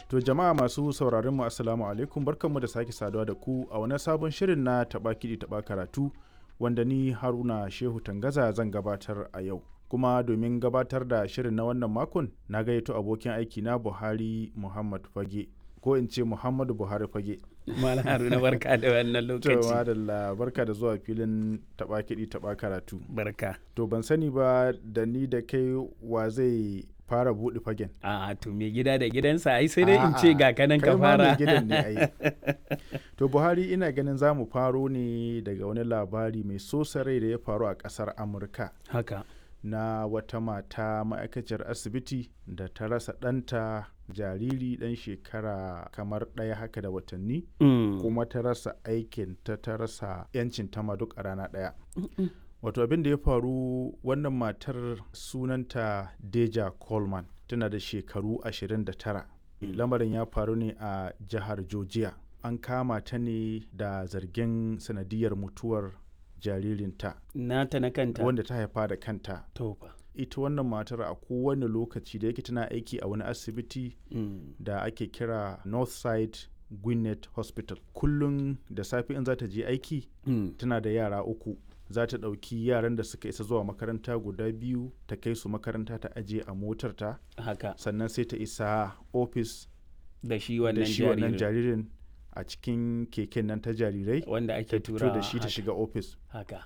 To jama'a masu sauraron mu assalamu alaikum barkanmu da sake saduwa da ku a wani sabon shirin na taba kiɗi taba karatu wanda ni Haruna Shehu Tangaza zan gabatar a yau. Kuma domin gabatar da shirin na wannan makon na gayyato abokin aiki na Buhari Muhammad Fage ko in ce Muhammadu Buhari Fage. Malam Haruna barka da wannan To lokaci. madalla barka da zuwa filin taba kiɗi taba karatu. Barka. To ban sani ba da ni da kai wa zai fara buɗe fagen. A to me gida da gidansa ai sai dai in A'a, ce ga kanan kai ka ma mai fara. gidan ne ai. To Buhari ina ganin za mu faro ne daga wani labari mai sosa rai da ya faru a ƙasar Amurka Haka. na wata mata ma'aikaciyar asibiti da ta rasa ɗanta jariri ɗan shekara kamar ɗaya haka da watanni Mm. kuma ta rasa aikin ta ta rasa 'yancin ta ma duk a rana ɗaya. Wato abin da ya faru wannan matar sunanta Deja Coleman tana da shekaru 29. Lamarin ya faru ne a jihar Georgia. An kama ta ne da zargin sanadiyar mutuwar jaririnta Nata na kanta. wanda ta haifa da kanta. To fa. Ita wannan matar a kowane lokaci da yake tana aiki a wani asibiti Mm. da ake kira Northside Gwinnett Hospital. Kullum da safe in za ta je aiki Mm. tana da yara uku za ta ɗauki yaran da suka isa zuwa makaranta guda biyu ta kai su makaranta ta ajiye a motarta Haka. sannan sai ta isa ofis Da shi da wannan shi wannan jaririn. jaririn a cikin keken nan ta jarirai Wanda ta ake fito tura da shi ta shiga ofis Haka.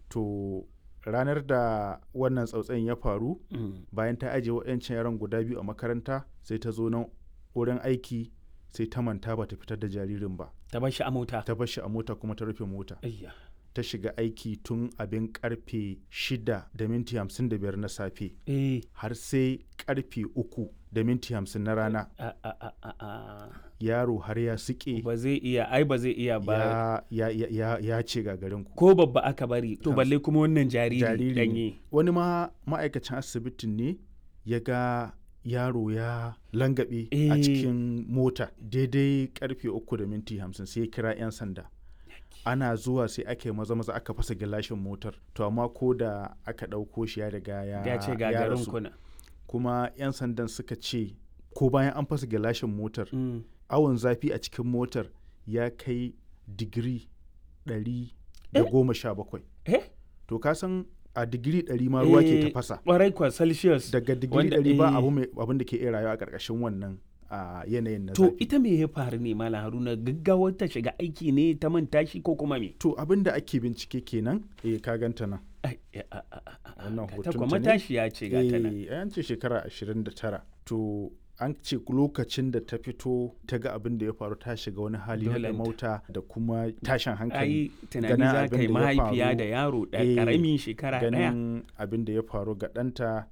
to ranar da wannan tsautsayin ya faru Mm. bayan ta ajiye waɗancan yaran guda biyu a makaranta sai ta zo nan wurin aiki sai ta manta ba ta fitar da jaririn ba Ta bar shi a mota. ta bar shi a mota kuma ta rufe mota Ayya. ta shiga aiki tun abin karfe 6 da minti 55 na safe Eh. har sai karfe 3 da minti 50 na rana A a a a a. yaro har ya sike Ba zai iya ai ba zai iya ba. ya, ya, ya, ya, ya ce gagarinku Ko babba aka bari. To Kansu. balle kuma wannan jariri jariri ne. danye. wani ma ma'aikacin asibitin ne ya ga yaro ya langabe a Eh. cikin mota daidai karfe 3 da minti 50 sai ya kira 'yan sanda ana zuwa sai aka yi maza maza aka fasa gilashin motar to amma ko da aka ɗauko shi ya riga ya Ya ce ya gagarin rasu. kuna. kuma 'yan sandan suka ce ko bayan an fasa gilashin motar Mm. awon zafi a cikin motar ya kai digiri 117 Eh? to ka san a digiri 100 ma ruwa ke Eh, tafasa Kwarai kwa Celsius. daga digiri wanda- 100 ba eh. abu mai abin da ke iya rayuwa a ƙarƙashin wannan a yanayin na To zafi ita me ya faru ne Malam Haruna gaggawar ta shiga aiki ne ta manta shi ko kuma me? to abin da ake bincike kenan eh ka ganta nan Ai, a- a- a- a- a- Wannan ta hotonta kuma ne? tashi ya ce gata nan. eh an ce shekara 29 to an ce lokacin da ta fito ta ga abin da ya faru ta shiga wani hali na Dolenta. mauta da kuma tashin hankali Ai tunani ganin za abin ka yi da ya mahaifiya faru, da yaro da eh, ƙaramin shekara ɗaya. ganin abin da ya faru ga ɗanta